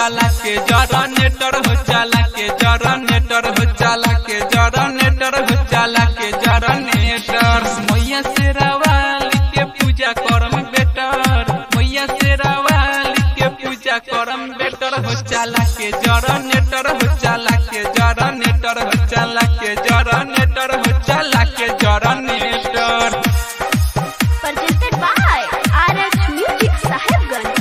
चला के जनरेटर हो चला के जनरेटर हो चला के जनरेटर हो चला के जनरेटर मैया से रवाल के पूजा करम बेटर मैया से रवाल के पूजा करम बेटर हो चला के जनरेटर हो चला के जनरेटर हो चला के जनरेटर हो चला के generator presented by RH Music Sahibganj.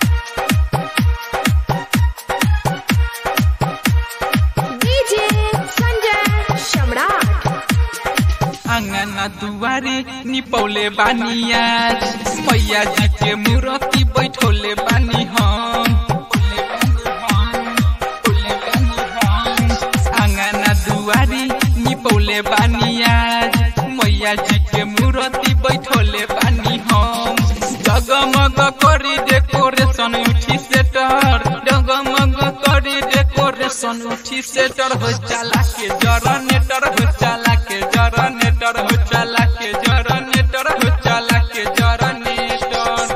DJ Sanjay Shamrat. अंगना दुआरी निपौले बानी आज मैया जी के मूर्ति बैठोले बानी हम अंगना दुआरी निपौले बानी आज मैया जी के मूर्ति बैठोले बानी हम जगमग करी डेकोरेशन उठी सेटर जगमग करी डेकोरेशन उठी सेटर हो चला के जरनेटर हो चला के जरनेटर हो चला के जरनेटर हो चला के जरनेटर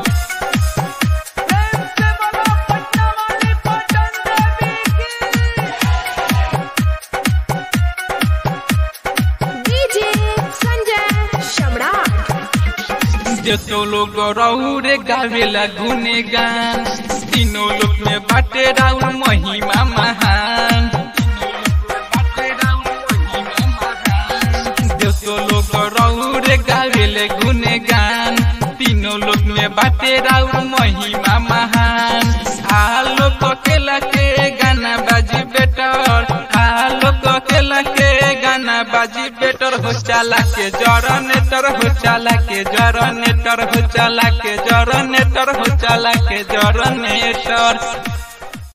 DJ Sanjay Shamrat. जेतो लोग रौरे गावेला गुने गान तीनों लोग में बाटे राउर महिमा महान जेतो लोग रौरे गावेले गुने गान तीनों लोग में बाटे राउर महिमा महान आलोक केला के गाना बाजी बेटर आलोक केला के गाना बाजी बेटर हो चला के जरनेटर हो चला के जरनेटर हो चला के जरनेटर हो चला के जरनेटर